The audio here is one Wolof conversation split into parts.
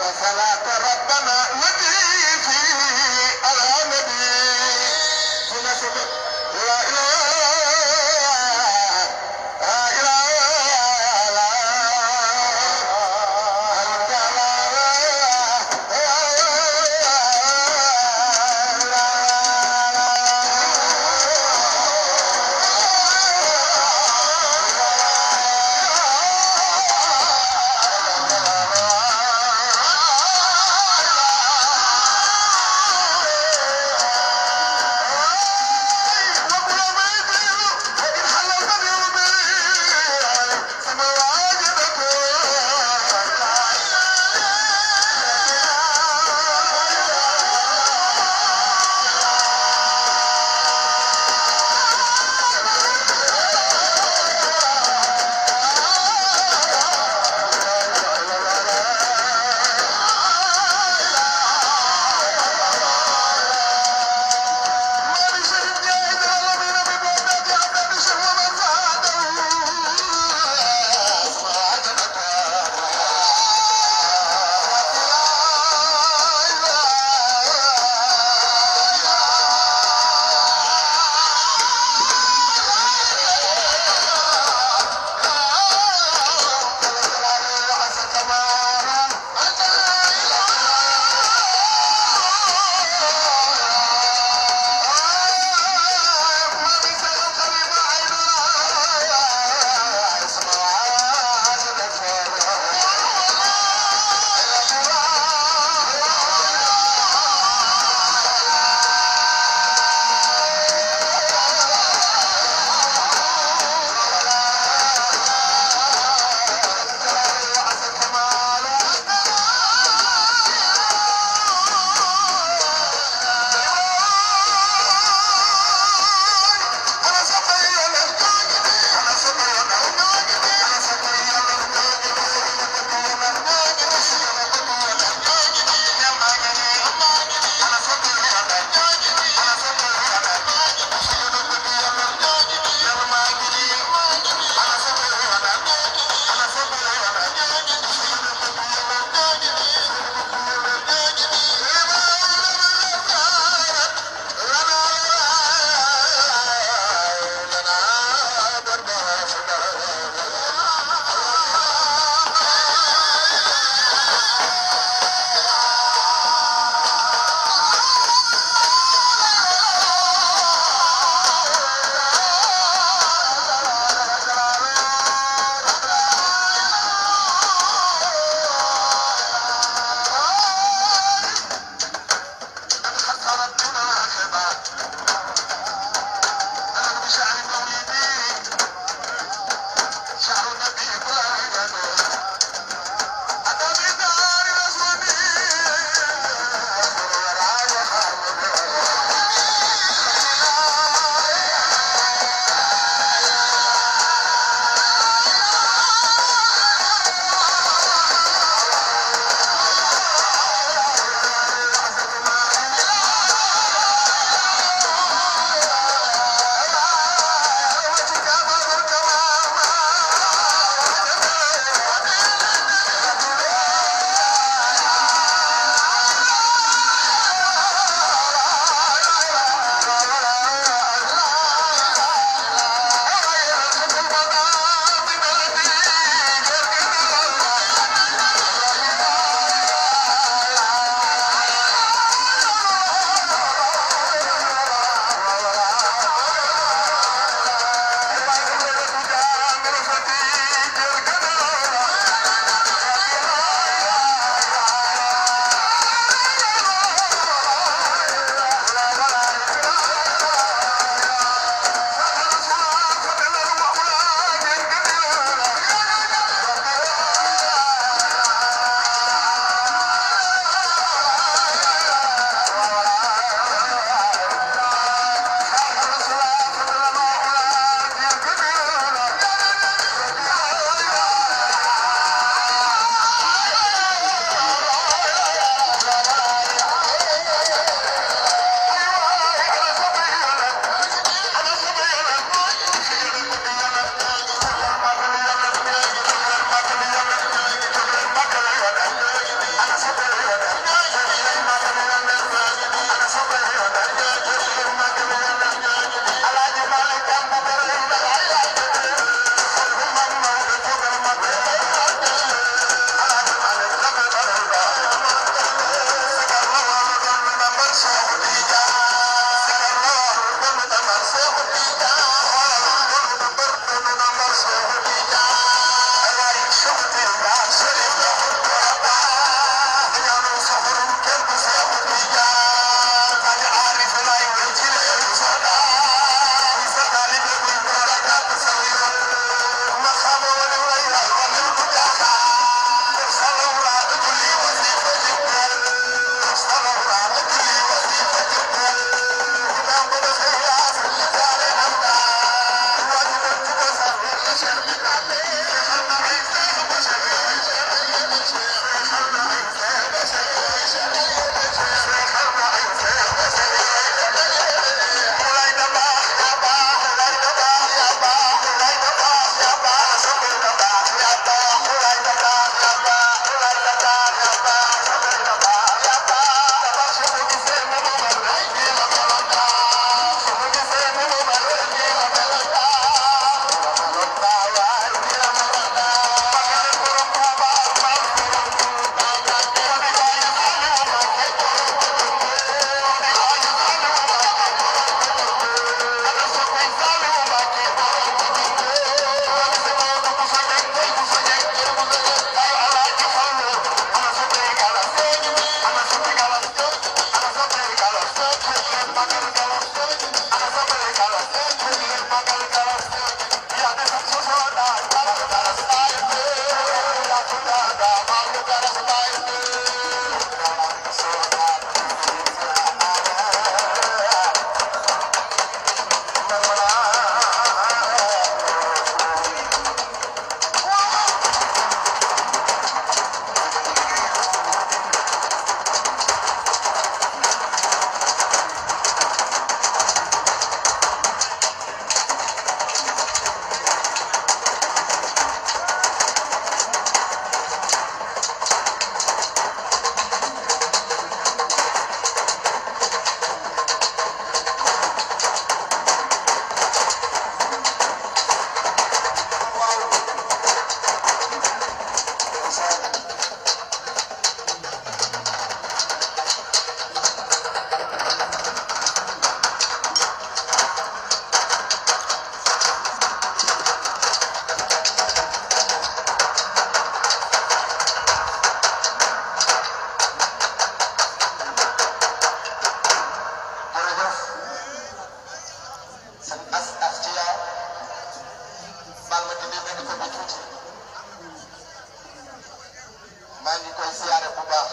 صلاة ربنا التي في على نبي سنة سنة لا إله إلا الله maa ngi koy siyaare bu baax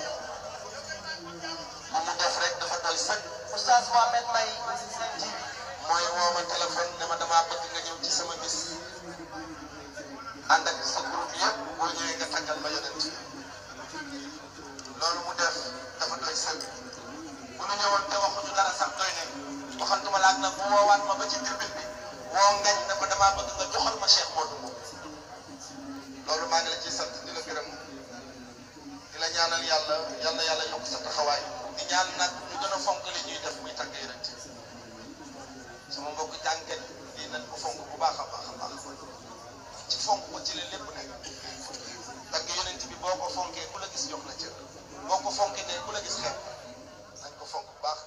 lu mu def rek dafa doy sëkk Oustaz Mohamed May seen TV mooy woo ma téléphone ne ma damaa bëgg nga ñëw ci sama bis ànd ak sa groupe yëpp boo ñëwee nga tàggal ma yonent loolu mu def dafa doy sëkk bu ñu ñëwoon te waxuñu dara sax doy ne waxantuma laag nag bu woowaat ma ba ci tribune bi woo ngañ ne ko damaa bëgg nga joxal ma Cheikh Modou Mbow loolu maa ngi la ciy sant di la gërëm di la ñaanal yàlla yal na yàlla yokk sa taxawaay di ñaan nag ñu gën a fonk li ñuy def muy tàgg yonent sama mbokk jàngat lii nañ ko fonk bu baax a baax a baax ci fonk ko ci la lépp nekk tàgg yonent bi boo ko fonkee ku la gis jox la cër boo ko fonkee ne ku la gis xeeb nañ ko fonk bu baax